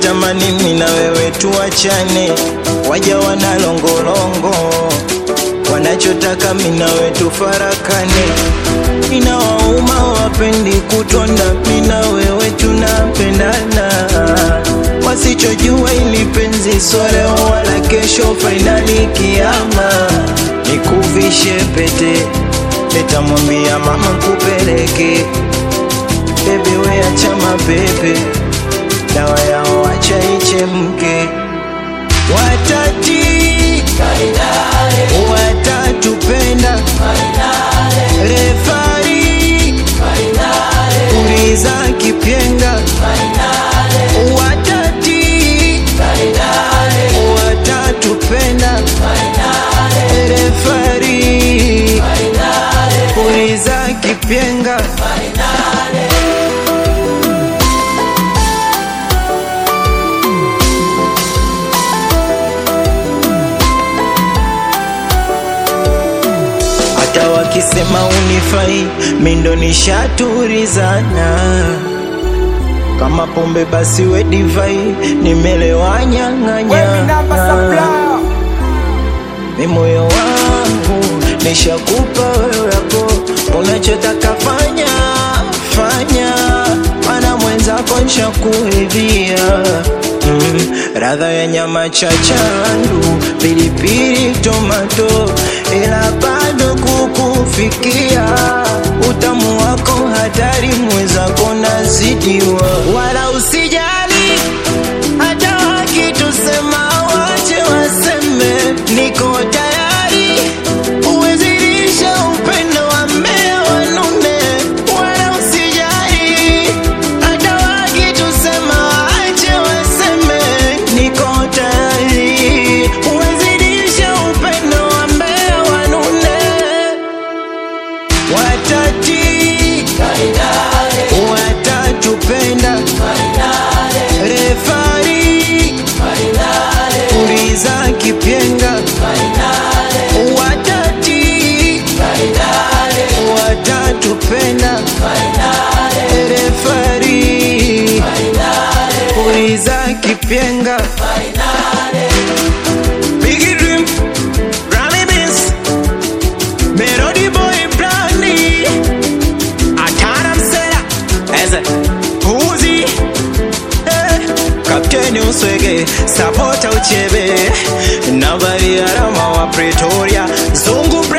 wanatamani mimi na wewe tuachane, waja wanalongolongo, wanachotaka mimi na wewe tufarakane. Inawauma wapendi kutonda, mimi na wewe tunapendana, wasichojua ili penzi sio leo wala kesho, fainali kiama, nikuvishe pete, nitamwambia mama kupeleke bebe, we acha mapepe, dawa yao acha ichemke, watati watatupenda refari uliza kipyenga watati watatupenda refari uliza kipyenga hata wakisema unifai, mindo nishaturizana kama pombe basi we divai, nimelewa Wemi namba nyang'anya supplier. mi moyo wangu nishakupa wewe hapo, unachotaka fanya fanya, mana mwenzako nshakuridhia mm, radha ya nyama chachandu, pilipili, tomato, ila bado kukufikia utamu wako hatari, mwenzako nazidiwa, wala usijali hata wakitusema wache waseme, niko tayari uwezirisha upendo wa mmea wanume, wala usijali hata wakitusema wache waseme, niko tayari uwezirisha upendo wa mmea wanune, watati watatupenda refari uliza kipyenga watati watatupenda refari uliza kipyenga Biggie Dream, Grammy Beats, Melody Boy Brandy, Atana Msela, Eze, Uzi, eh, Kapteni Uswege, Sapota Uchebe, Nabari Arama wa Pretoria, Zungu